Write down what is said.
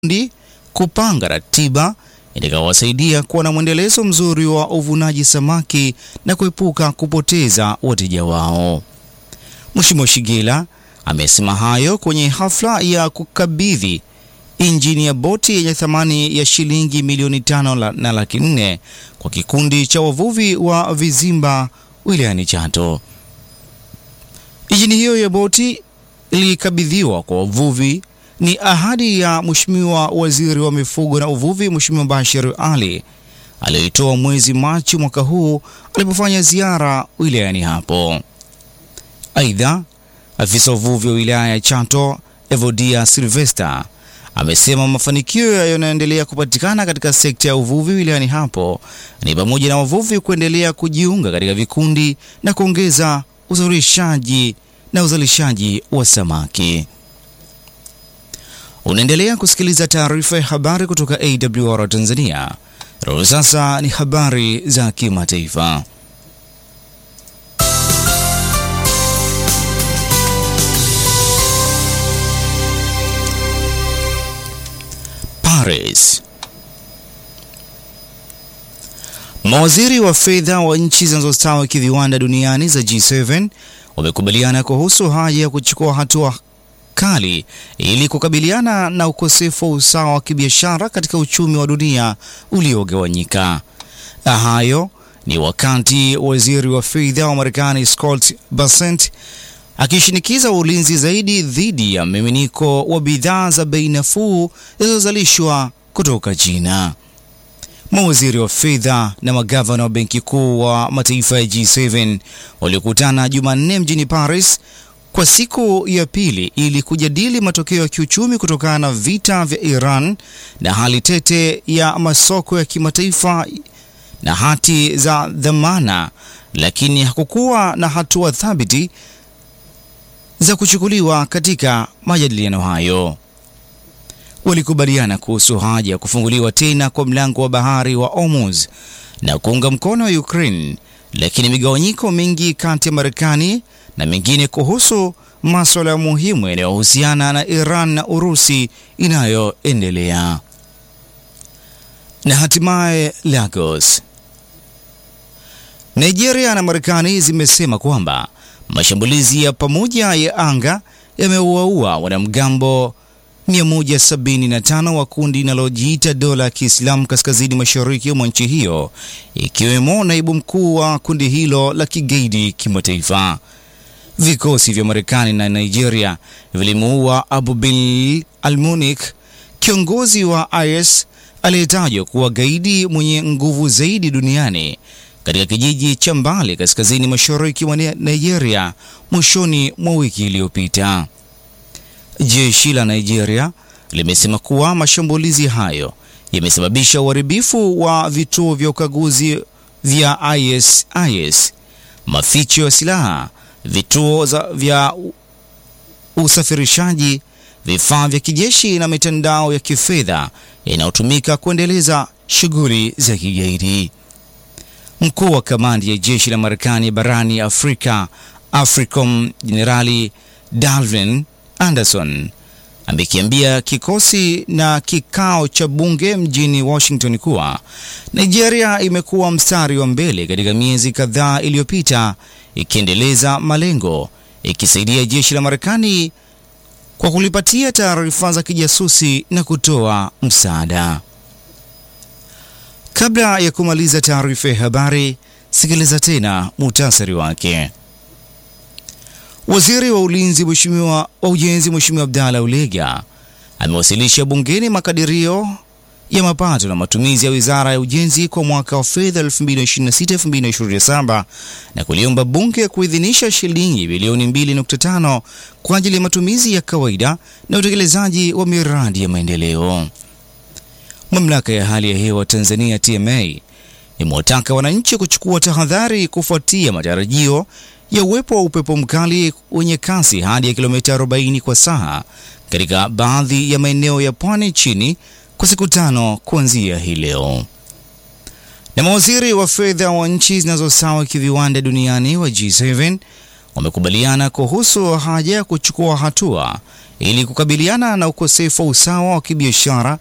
ndi kupanga ratiba itakayowasaidia kuwa na mwendelezo mzuri wa uvunaji samaki na kuepuka kupoteza wateja wao. Mheshimiwa Shigela amesema hayo kwenye hafla ya kukabidhi injini ya boti yenye thamani ya shilingi milioni tano la, na laki nne kwa kikundi cha wavuvi wa Vizimba wilayani Chato. Injini hiyo ya boti ilikabidhiwa kwa wavuvi ni ahadi ya Mheshimiwa Waziri wa Mifugo na Uvuvi, Mheshimiwa Bashir Ali aliyoitoa mwezi Machi mwaka huu alipofanya ziara wilayani hapo. Aidha, afisa uvuvi wa wilaya ya Chato Evodia Silvester amesema mafanikio yanayoendelea kupatikana katika sekta ya uvuvi wilayani hapo ni pamoja na wavuvi kuendelea kujiunga katika vikundi na kuongeza uzalishaji na uzalishaji wa samaki. Unaendelea kusikiliza taarifa ya habari kutoka AWR Tanzania. Roho sasa ni habari za kimataifa. Paris. Mawaziri wa fedha wa nchi zinazostawi kiviwanda duniani za G7 wamekubaliana kuhusu haja ya kuchukua hatua kali ili kukabiliana na ukosefu wa usawa wa kibiashara katika uchumi wa dunia uliogawanyika. Hayo ni wakati waziri wa fedha wa Marekani Scott Bessent akishinikiza ulinzi zaidi dhidi ya mmiminiko wa bidhaa za bei nafuu zilizozalishwa kutoka China. Mawaziri wa fedha na magavana wa benki kuu wa mataifa ya G7 waliokutana Jumanne mjini Paris kwa siku ya pili ili kujadili matokeo ya kiuchumi kutokana na vita vya Iran na hali tete ya masoko ya kimataifa na hati za dhamana, lakini hakukuwa na hatua thabiti za kuchukuliwa katika majadiliano hayo. Walikubaliana kuhusu haja ya kufunguliwa tena kwa mlango wa bahari wa Hormuz na kuunga mkono wa Ukraine, lakini migawanyiko mingi kati ya Marekani na mengine kuhusu masuala muhimu yanayohusiana na Iran na Urusi inayoendelea. Na hatimaye Lagos. Nigeria na Marekani zimesema kwamba mashambulizi ya pamoja ya anga yameuaua wanamgambo 175 wa kundi linalojiita dola ya Kiislamu kaskazini mashariki mwa nchi hiyo, ikiwemo naibu mkuu wa kundi hilo la kigaidi kimataifa. Vikosi vya Marekani na Nigeria vilimuua Abu Bil Almunik, kiongozi wa IS aliyetajwa kuwa gaidi mwenye nguvu zaidi duniani katika kijiji cha Mbale kaskazini mashariki mwa Nigeria mwishoni mwa wiki iliyopita. Jeshi la Nigeria limesema kuwa mashambulizi hayo yamesababisha uharibifu wa vituo vya ukaguzi vya ISIS, maficho ya silaha, vituo za vya usafirishaji, vifaa vya kijeshi na mitandao ya kifedha inayotumika kuendeleza shughuli za kigaidi. Mkuu wa kamandi ya jeshi la Marekani barani Afrika, AFRICOM, Jenerali Dalvin Anderson amekiambia kikosi na kikao cha bunge mjini Washington kuwa Nigeria imekuwa mstari wa mbele katika miezi kadhaa iliyopita ikiendeleza malengo, ikisaidia jeshi la Marekani kwa kulipatia taarifa za kijasusi na kutoa msaada. Kabla ya kumaliza taarifa ya habari, sikiliza tena muhtasari wake. Waziri wa ulinzi mheshimiwa wa ujenzi Mheshimiwa Abdalla Ulega amewasilisha bungeni makadirio ya mapato na matumizi ya Wizara ya Ujenzi kwa mwaka wa fedha 2026-2027 na kuliomba bunge kuidhinisha shilingi bilioni 2.5 kwa ajili ya matumizi ya kawaida na utekelezaji wa miradi ya maendeleo. Mamlaka ya hali ya hewa Tanzania TMA imewataka wananchi kuchukua tahadhari kufuatia matarajio ya uwepo wa upepo mkali wenye kasi hadi ya kilomita 40 kwa saa katika baadhi ya maeneo ya pwani nchini kwa siku tano kuanzia hii leo. Na mawaziri wa fedha wa nchi zinazosawa kiviwanda duniani wa G7 wamekubaliana kuhusu haja ya kuchukua hatua ili kukabiliana na ukosefu wa usawa wa kibiashara